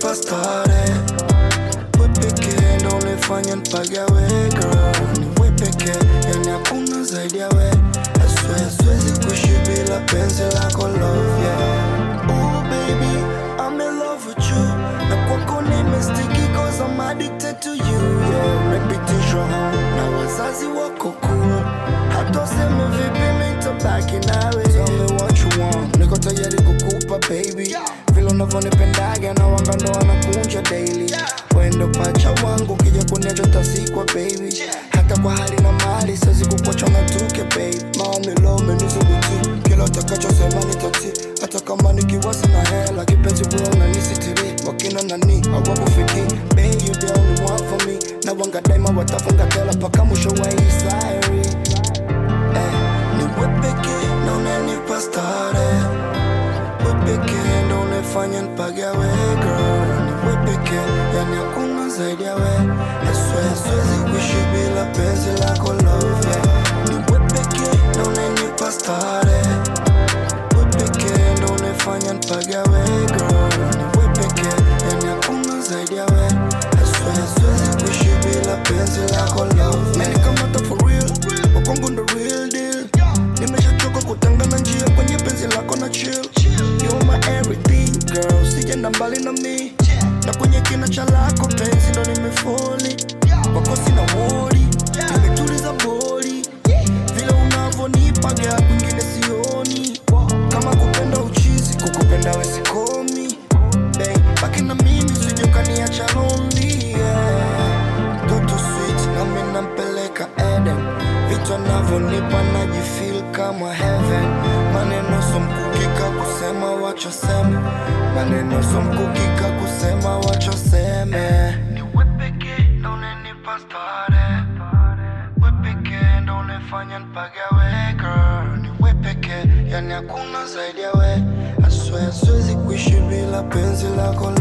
unanipa stare we pekee ndo unifanya nipagawe girl ni we pekee yani hakuna zaidi ya we I swear siwezi kuishi bila penzi lako love yeah oh baby I'm in love with you na kwako nimestiki cause I'm addicted to you yeah umepitishwa home na wazazi wako cool hata useme vipi mimi nitabaki nawe tell me what you want niko tayari kukupa baby vile unavyonipendaga na wanga ndo wanakunja daily wendo pacha wangu ukija kuniacha utasikwa baby hata kwa hali na mali siwezi kukuacha na tuke babe mami lo menisubuti kila utakachosema nitati hata kama nikiwa sina hela kipenzi wewe unanisitiri wakina nani hawakufiki babe you the only one for me na wanga daima watafunga tela mpaka mwisho wa hii sayari eh, ni wewe pekee na unanipa stare we pekee ndo unifanya nipagawe girl ni we pekee yani hakuna zaidi ya we I swear siwezi kuishi bila penzi lako love yeah. ni we pekee ndo unanipa stare we pekee ndo unifanya nipagawe girl ni we pekee yani hakuna zaidi ya we I swear siwezi kuishi bila penzi lako love yeah. Umenikamata for real wakwangu ndo real deal nimeshachoka kutangana njia kwenye penzi lako na chill You're my everything girl sijenda mbali na mi na kwenye kina cha lako penzi ndo nimefoli kwako sina wori nimetuliza boli vile unavyonipaga kwingine sioni kama kupenda uchizi kukupenda wesikomi baki na mimi sijukaniacha lonely yeah. Toto sweet nami nampeleka Eden vitu anavyonipa najifeel kama heaven maneno somkukika kusema wachosema maneno somkukika kusema wachoseme ni we pekee ndo unanipa stare we pekee ndo unifanya nipagawe girl ni we pekee yani hakuna zaidi ya we I swear siwezi kuishi bila penzi lako